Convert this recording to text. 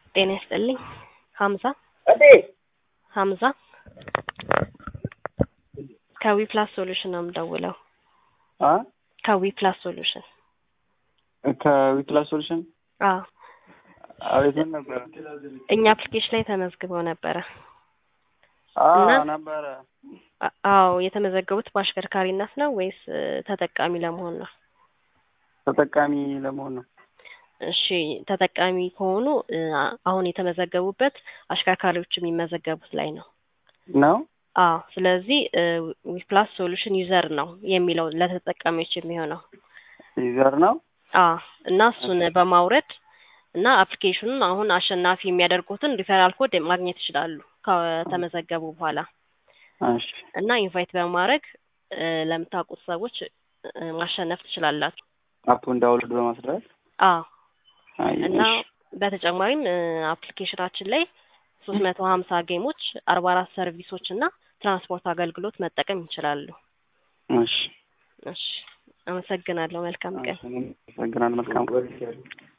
ጤና ይስጥልኝ ሀምዛ እቴ ሀምዛ ከዊ ፕላስ ሶሉሽን ነው የምደውለው። አ ከዊ ፕላስ ሶሉሽን ከዊክላስ ሶሉሽን አዎ አቤት ምን ነበረ? እኛ አፕሊኬሽን ላይ ተመዝግበው ነበረ። አዎ እና- ነበረ። አ- አዎ የተመዘገቡት በአሽከርካሪነት ነው ወይስ እ፣ ተጠቃሚ ለመሆን ነው? ተጠቃሚ ለመሆን ነው። እሺ ተጠቃሚ ከሆኑ እ፣ አ- አሁን የተመዘገቡበት አሽከርካሪዎች የሚመዘገቡት ላይ ነው። ነው አዎ ስለዚህ ዊፕላስ ሶሉሽን ዩዘር ነው የሚለው ለተጠቃሚዎች የሚሆነው። ዩዘር ነው። አዎ እና እሱን በማውረድ እና አፕሊኬሽኑን አሁን አሸናፊ የሚያደርጉትን ሪፈራል ኮድ ማግኘት ይችላሉ ከተመዘገቡ በኋላ እሺ እና ኢንቫይት በማድረግ እ፣ ለምታውቁት ሰዎች እ፣ ማሸነፍ ትችላላችሁ። አፑን ዳውንሎድ በማስደረግ አዎ አይ፣ እና እሺ። በተጨማሪም እ፣ አፕሊኬሽናችን ላይ ሶስት መቶ ሀምሳ ጌሞች አርባ አራት ሰርቪሶች እና ትራንስፖርት አገልግሎት መጠቀም ይችላሉ። እሺ እሺ አመሰግናለሁ። መልካም ቀን። አመሰግናለሁ። መልካም